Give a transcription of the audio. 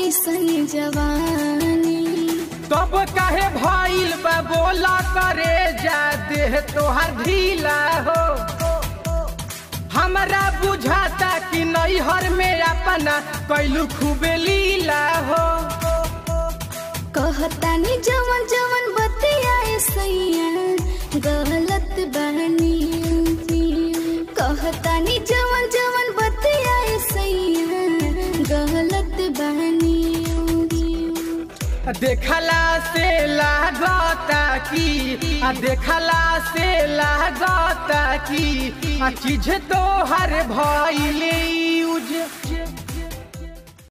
ऐसन जवानी तब काहे भइल बा बोला करे जा देह तोहर ढीला हो हमरा बुझाता कि नैहर में अपना कैलू खूबे लीला हो कहतानी जवन जवन बतियाए सैया गलत बहनी कहतानी जवन जवन बतियाए सैया गलत बहनी देखला से लागता की आ देखला से लागता की आ चीज तो हर भइले यूज